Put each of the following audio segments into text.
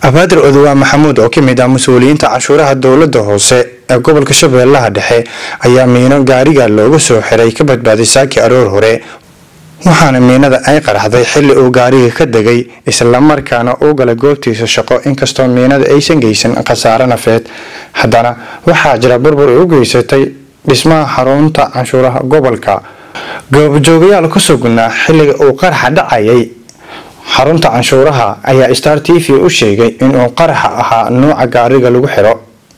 abaadir odowaa maxamuud oo ka mid ah mas-uuliyiinta canshuuraha dowlada hoose ee gobolka shabeellaha dhexe ayaa miino gaariga looga soo xiray ka badbaaday saaki aroor hore waxaana miinada ay qaraxday xili uu gaariga ka degay islamarkaana uu galay goobtiisa shaqo inkastoo miinada aysan geysan khasaare nafeed haddana waxaa jira burbur ay u geysatay dhismaha xarunta canshuuraha gobolka goobjoogayaal ku sugnaa xiliga uu qaraxa dhacayay xarunta canshuuraha ayaa star t v u sheegay inuu qaraxa ahaa nuuca gaariga lagu xiro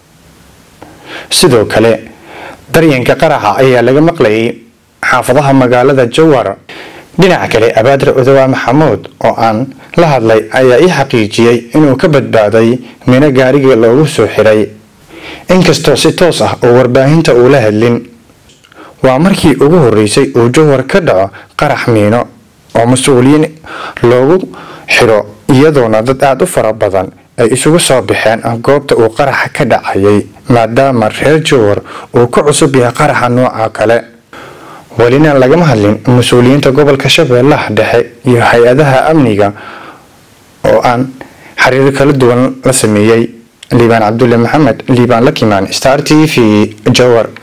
sidoo kale daryanka qaraxa ayaa laga maqlayay xaafadaha magaalada jawar dhinaca kale abaadir odowaa maxamuud oo aan la hadlay ayaa ii xaqiijiyey inuu ka badbaaday mino gaariga loogu soo xiray inkastoo si toos ah oo warbaahinta uu la hadlin waa markii ugu horeysay uu jawar ka dhaco qarax miino oo mas-uuliyiin loogu xiro iyadoona dad aada u fara badan ay isugu soo baxeen goobta uu qaraxa ka dhacayay maadaama reer jawar uu ka cusub yahay qaraxa nooca kale welina lagama hadlin mas-uuliyiinta gobolka shabeellaha dhexe iyo hay-adaha amniga oo aan xiriir kala duwan la sameeyey liibaan cabdulle maxamed liibaan lakimaan star t v jawar